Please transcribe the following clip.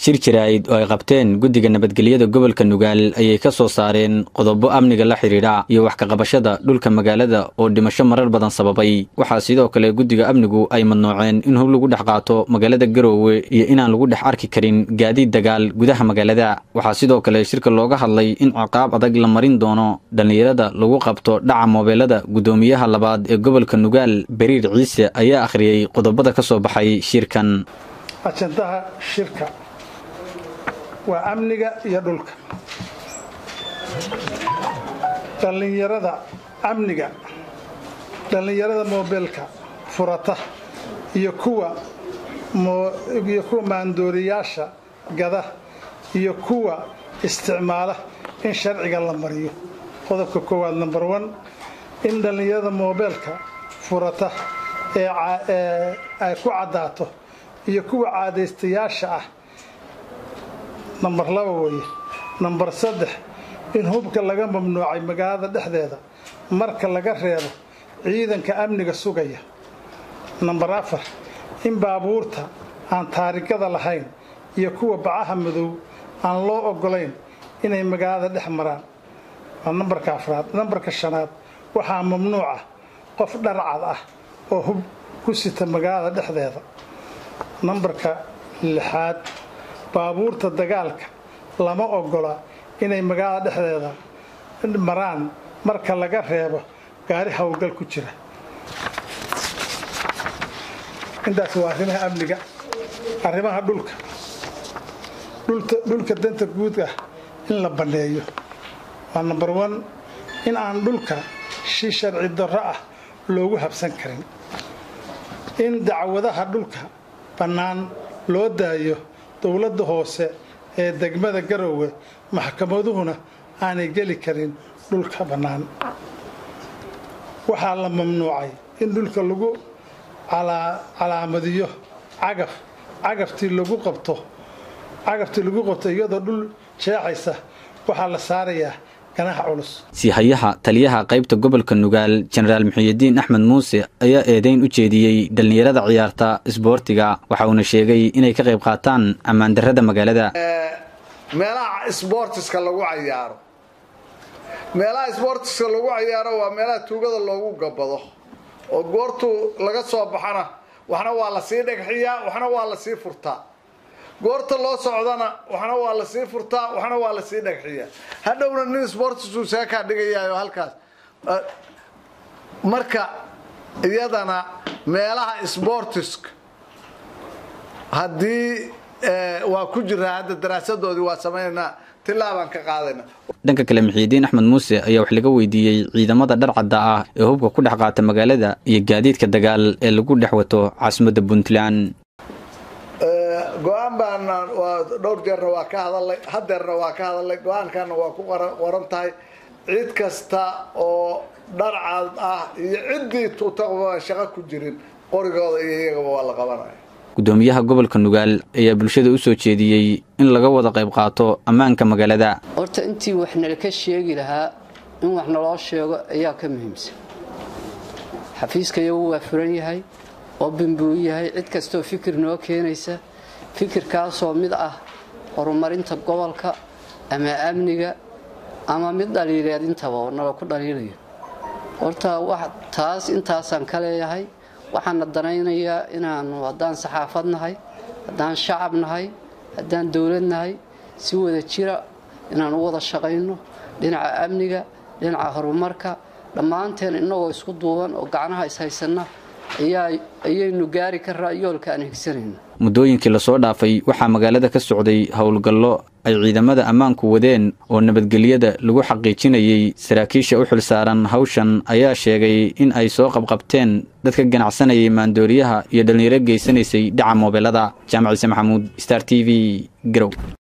shir jaraa'id oo ay qabteen guddiga nabadgelyada gobolka nugaal ayay ka soo saareen qodobo amniga la xidhiidha iyo wax kaqabashada dhulka magaalada oo dhimasho marar badan sababay waxaa sidoo kale guddiga amnigu ay madnooceen in hub lagu dhex qaato magaalada garoowe iyo inaan lagu dhex arki karin gaadiid dagaal gudaha magaalada waxaa sidoo kale shirka looga hadlay in ciqaab adag la marin doono dhallinyarada lagu qabto dhaca moobeelada guddoomiyaha labaad ee gobolka nugaal beriir ciise ayaa akhriyey qodobada ka soo baxay shirkan ajandaha shirka waa amniga iyo dhulka dhallinyarada amniga dhallinyarada moobeelka furata iyo kuwa iyo kuwa maandooriyaasha gada iyo kuwa isticmaala in sharciga la mariyo qodobka koowaad number one in dhallinyarada moobeelka furata ee ay ku caddaato iyo kuwa caadaystayaasha ah nambar laba weeye nambar saddex in hubka laga mamnuucay magaalada dhexdeeda marka laga reebo ciidanka amniga sugaya nambar afar in baabuurta aan taarigada lahayn iyo kuwa bacaha madow aan loo ogolayn inay magaalada dhex maraan waa nambarka afraad nambarka shanaad waxaa mamnuuca qof dharcad ah oo hub ku sita magaalada dhexdeeda nambarka lixaad baabuurta dagaalka lama ogola inay magaalada dhexdeeda maraan marka laga reebo gaari howlgal ku jira intaas waa arrimaha amniga arrimaha dhulka dhulka danta guud ah in la banneeyo waa number one in aan dhulka si sharci darro ah loogu habsan karin in dacwadaha dhulka bannaan loo daayo dowladda hoose ee degmada garoowe maxkamaduhuna aanay geli karin dhulka bannaan waxaa la mamnuucay in dhulka lagu calaamadiyo cagaf cagaftii lagu qabto cagaftii lagu qabto iyadoo dhul jeexaysa waxaa la saarayaa ganaha culus siihayaha taliyaha qaybta gobolka nugaal jenaraal muxiyidiin axmed muuse ayaa eedayn u jeediyey dhallinyarada ciyaarta isboortiga waxa uuna sheegay inay ka qayb qaataan ammaandarrada magaalada meelaha isboortiska lagu cayaaro meelaha isboortiska lagu cayaaro waa meelaha tuugada loogu gabado oo goortuu laga soo baxana waxna waa la sii dhagxiyaa waxna waa la sii furtaa goorta loo socdana waxna waa la sii furtaa waxna waa la sii dhagxiyaa hadhowna nin sportisuu seekaa dhigayaayo halkaas marka iyadana meelaha sportiska haddii waa ku jiraa hadda daraasadoodii waa samaynaynaa tilaabaan ka qaadayna dhanka kale muxiidiin axmed muuse ayaa wax laga weydiiyey ciidamada dharcadda ah ee hubka ku dhex qaata magaalada iyo gaadiidka dagaal ee lagu dhex wato caasimadda puntland go-aan baana dhowr jeerna waa ka hadalay hadeerna waa ka hadalay go-aankana waa ku qoran tahay cid kasta oo dharcad ah iyo ciddii tuutaqba shaqo ku jirin qorigooda iyo iyagaba waa la qabanaya guddoomiyaha gobolka nugaal ayaa bulshada u soo jeediyey in laga wada qayb qaato ammaanka magaalada horta intii wax nala ka sheegi lahaa in wax naloo sheego ayaa ka muhiimsan xafiiska iyagu waa furan yahay oobin buu yahay cid kastoo fikir noo keenaysa fikirkaasoo mid ah horumarinta gobolka ama amniga ama mid dhaliileed intaba oo nala ku dhaliilayo horta taas intaasaan ka leeyahay waxaana danaynayaa inaanu haddaan saxaafad nahay haddaan shacab nahay haddaan dowlad nahay si wada jira inaan u wada shaqayno dhinaca amniga dhinaca horumarka dhammaanteen innagoo isku duuban oo gacnaha ishaysanna ayaynu gaari karaa yoolka aan higsanayno muddooyinkii lasoo dhaafay waxaa magaalada ka socday howlgallo ay ciidamada ammaanku wadeen oo nabadgelyada lagu xaqiijinayey saraakiisha u xilsaaran hawshan ayaa sheegay in ay soo qabqabteen dadka ganacsanayay maandooriyaha iyo dhallinyaro geysanaysay dhaca moobeelada jaamac ciise maxamuud star t v garow